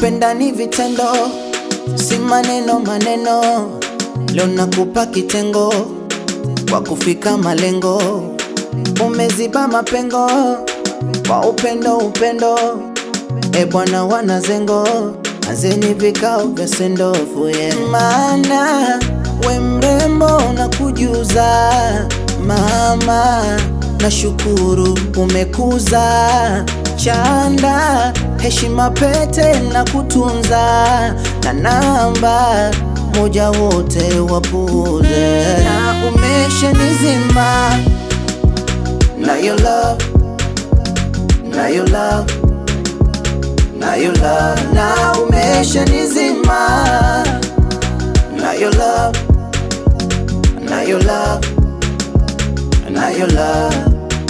kupenda ni vitendo, si maneno maneno. Leo nakupa kitengo kwa kufika malengo, umeziba mapengo kwa upendo upendo. E bwana, wanazengo anzeni vikao vya sendofu yeah. Maana we mrembo na kujuza mama, nashukuru umekuza chanda heshima pete na kutunza na namba moja wote wapuze na umesha nizima na your love na your love na your love na umesha nizima na your love na your love na your love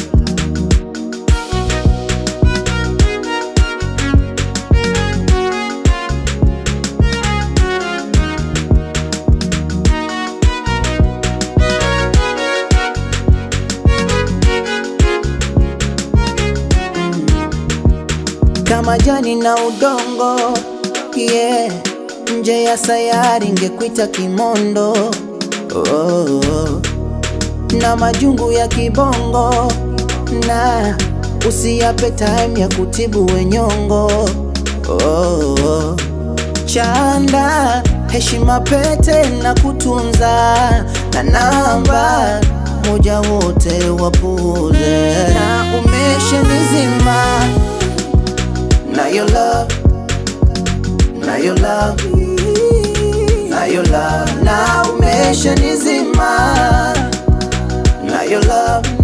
kama jani na udongo yeah. Nje ya sayari ngekuita kimondo oh, oh. Na majungu ya kibongo na usiyape time ya kutibu wenyongo oh, oh. Chanda heshima pete na kutunza na namba moja wote wapuze na umesha nizima na your love, na your love, na your love, na umesha nizima, na your love,